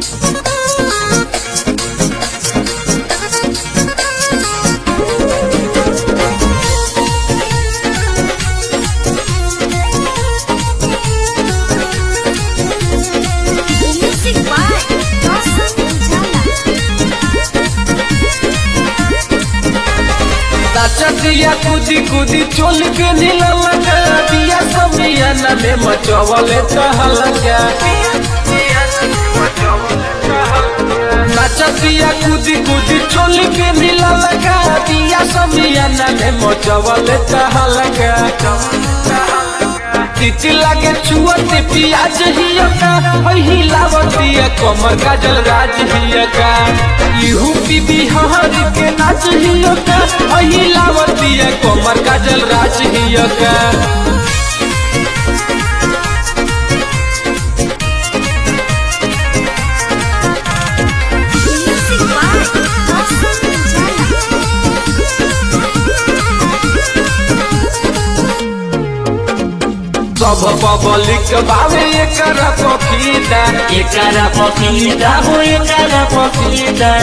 Music by Dawson Ujala. नाचतिया कूदी कूदी चोल के नीला लगा दिया समियाना में मचवले कहलगा नाचतिया कूदी कूदी चोल के नीला लगा दिया समियाना में मचवले कहलगा तिती लागे छुअते पियाज हिया का वही लावतिया कमर गाजल राज हिया का यूपी बिहार के नाच हिया का वही लावतिया कमर गाजल राज हिया का Music by Dawson Ujala. सब पब्लिक बावे एकरा पखीदा एकरा पपीता हो एकरा पपीता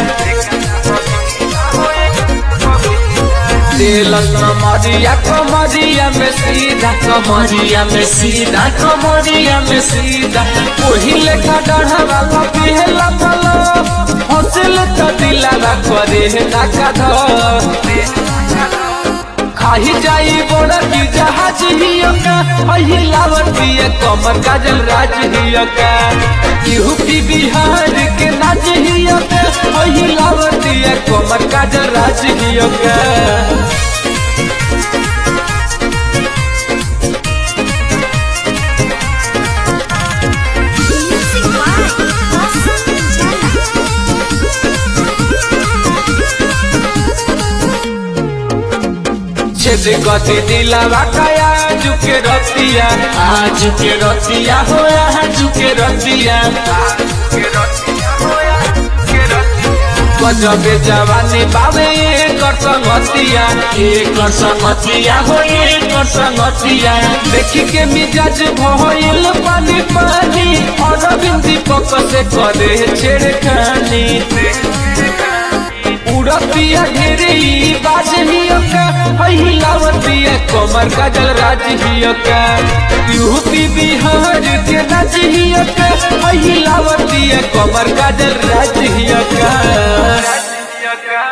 तेलस मरिया कमरिया में सीधा कमरिया में सीधा कमरिया में सीधा ओही लेखा डढ़वा लपिहेला पलो हंसिल त दिलावा करे ना कध खाही जाई बड़ा की जहाज हियका वही लावती है कमर काजल राज हियका यूपी बिहार के नाच हियका वही लावती है कमर काजल राज हियका Music by Dawson Ujala. छेद गति दिलावा काया झुके रतिया आज के रतिया हो आज के रतिया गजबे जवानी बाबे कर संगतिया एक संगतिया हो एक संगतिया देखी के मिजाज भइल पानी पानी और बिंदी पक से करे छेड़खानी उड़तिया ढेरे ई बाज हियका वही लावतिया कमर काजल राज हियका यूपी बिहार के नाच हियका वही लावतिया कमर काजल राज हियका